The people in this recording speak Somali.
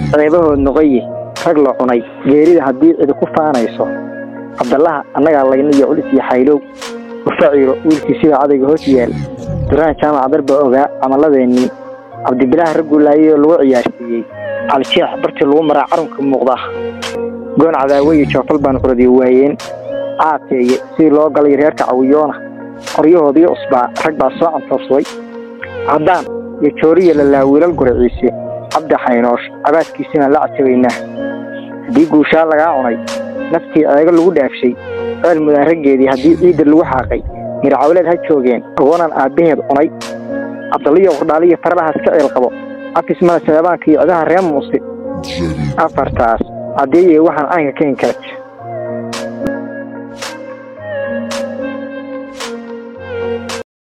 ceebahood noqoye rag la cunay geerida haddii cidi ku faanayso cabdallaha annagaa layna iyo culis iyo xaylow ufaciiro wiilkii sida cadayga hoos yaal duraan jaamac darba ogaa camalladeennii cabdibilaah ragguulaayey oo lagu ciyaarsiiyey calijeex bartii lagu maraa carunka muuqda goon cadaawe iyo joofal baan curadiyo waayeen caateeye sidii loo galay reerka cawiyoona qoryahoodii cusbaa rag baa soo cantoobsaday caddaan iyo jooriya lalaa wiilal guraciise cabdi xaynoosh cabaaskiisina la cajabaynaa haddii guushaa lagaa cunay naftii ceego lagu dhaafshay ceel mudaan raggeedii haddii ciidda lagu xaaqay mircawleed ha joogeen agoonan aabbaheed cunay cabdalliyo qurdhaaliyo faradahaas ka ceel qabo afismana saleebaanka iyo cidaha reer muuse afartaas caddeeyey waxaan caynka ka inkara